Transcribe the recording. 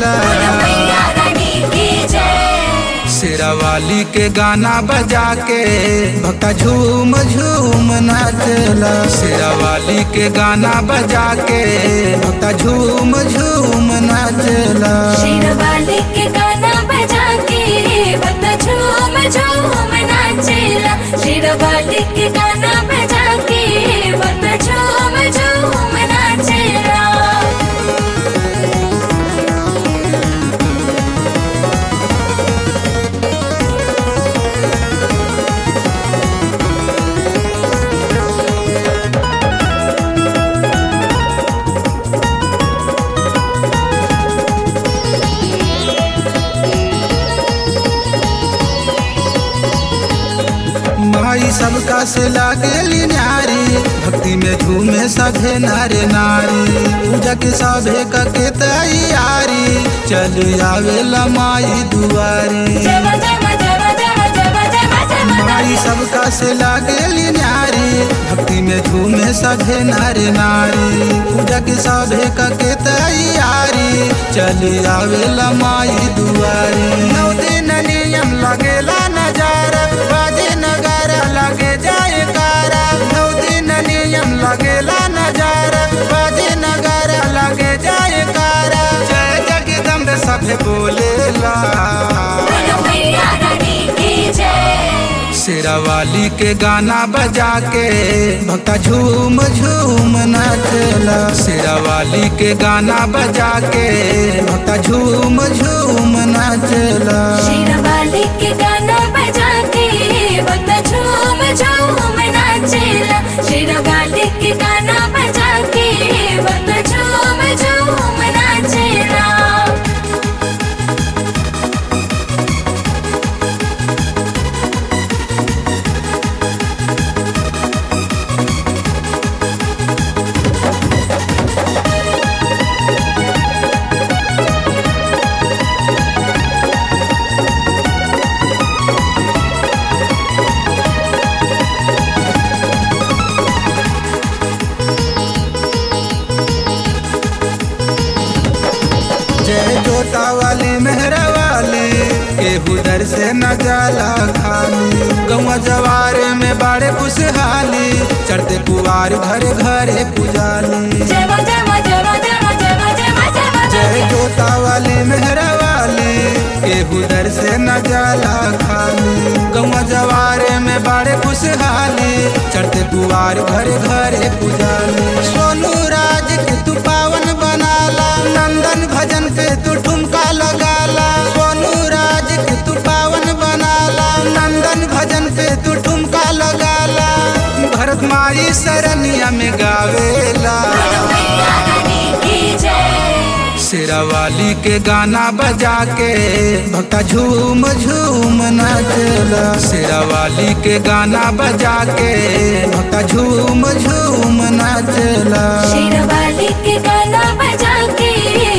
मैया रानी की जय शेरावाली के गाना बजा के भक्ता झूम झूम नाचला शेरावाली के गाना बजा के भक्ता झूम झूम नाचला शेरवाली के गाना बजा के बता झूम झूम नाचेला शेरवाली के गाना बजा के बता झूम झूम नाचेला माई सबका से लागेली न्यारी भक्ति में झूमे सभे नारे नारी पूजा के सभे के तैयारी चल आवेला माई दुआरी जय जय जय जय जय जय जय माई सबका से लागेली न्यारी भक्ति में झूमे सभे नारे नारी पूजा के सभे के तैयारी चल आवेला माई दुआरी नौ दिन नियम लगेला नजारा बाजे नगारा लगे जाए कारा नौ दिन नियम लगेला नजारा बाजे नगारा लगे जाए कारा जय जगदम्ब सभे बोलेला मैया रानी की जय शेरावाली के गाना बजा के भक्ता झूम झूम नाचला शेरावाली के गाना बजा के भक्ता झूम झूम नाचला शेरवाली के गाना बजा के बता झूम झूम नाचेला शेरवाली के गाना बजा के बता झूम झूम नाचेला जय जोता वाली मेहरा वाली केहू दर से न जाला खाली गौवा जवार में बाड़े खुशहाली चढ़ते कुवार घरे घरे पुजाली जय मा जय मा जय मा जय मा जय मा जय मा जय मा जय जय जोता वाली मेहरा वाली केहू दर से न जाला खाली गौवा जवारे में बाड़े खुशहाली चढ़ते कुवार घरे घरे पुजाली सोनू राज के तू पावन बनाला नंदन भजन पे तू ठुमका लगाला सोनू राज के तू पावन बनाला नंदन भजन पे तू ठुमका लगाला भरत माई सरनिया में गावेला मैया रानी की जय शेरावाली के गाना बजा के भक्ता झूम झूम नाचला शेरावाली के गाना बजा के भक्ता झूम झूम नाचला शेरवाली के गाना बजा के